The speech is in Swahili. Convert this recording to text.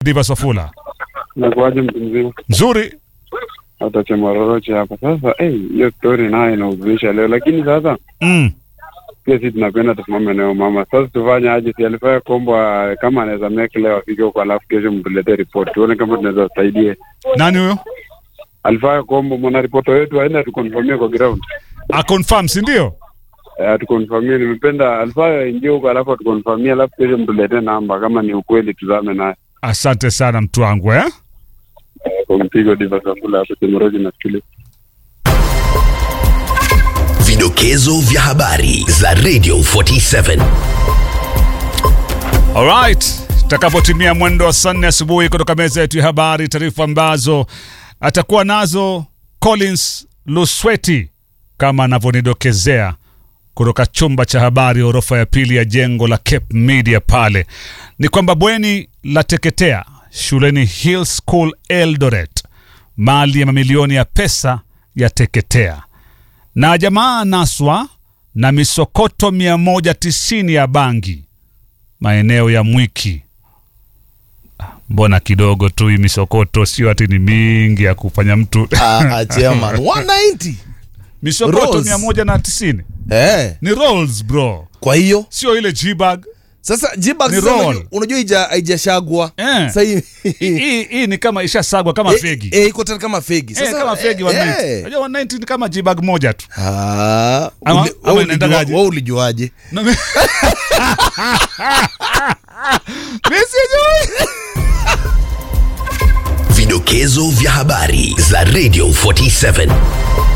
Diva Safula. Nakuaje mtu mzima? Nzuri. Hata chemaroroche hapa sasa. Eh, hiyo story nayo inahuzunisha leo, lakini sasa Mm. pia sisi tunapenda tusimame nayo mama. Sasa tufanye aje? Si alifaa kombo kama anaweza make leo afike huko, alafu kesho mtuletee report tuone kama tunaweza saidie. Nani huyo? Alifaa kombo mwana ripoto wetu aende atukonfirmie kwa ground. A confirm, si ndio? Eh, atukonfirmie. Nimependa alifaa ingie huko, alafu atukonfirmie, alafu kesho mtuletee namba kama ni ukweli, tuzame naye Asante sana mtu wangu eh? Eh, kwa mpigo Diva Safula hapo Chemoroji nasikiliza. Vidokezo vya habari za Radio 47. Alright, takapotimia mwendo wa saa nne asubuhi kutoka meza yetu ya habari, taarifa ambazo atakuwa nazo Collins Lusweti kama anavyonidokezea kutoka chumba cha habari orofa ya pili ya jengo la Cape Media pale, ni kwamba bweni la teketea shuleni Hill School Eldoret, mali ya mamilioni ya pesa ya teketea na jamaa naswa na misokoto 190 ya bangi maeneo ya Mwiki. Ah, Mbona kidogo tu hii misokoto, sio ati ni mingi ya kufanya mtu Ah, chairman 190 misokoto Rolls. 190 eh. ni rolls bro, Kwa hiyo sio ile G-bag. sasa jibag Ni sasa roll. unajua- unajua ija- haijashagwa Eh. Sasa hii- Hii hii ni kama ishasagwa kama Eh, fegi eh, iko tena kama fegi Eh, sasa kama fegi eh, 190. eh. Unajua 190 ni kama G-bag moja tu. Ah, Ama- uli- ama wewe inaendagaje? ulijua- wewe ulijuaje Na mi- Mi sijui. Vidokezo vya habari za Radio 47.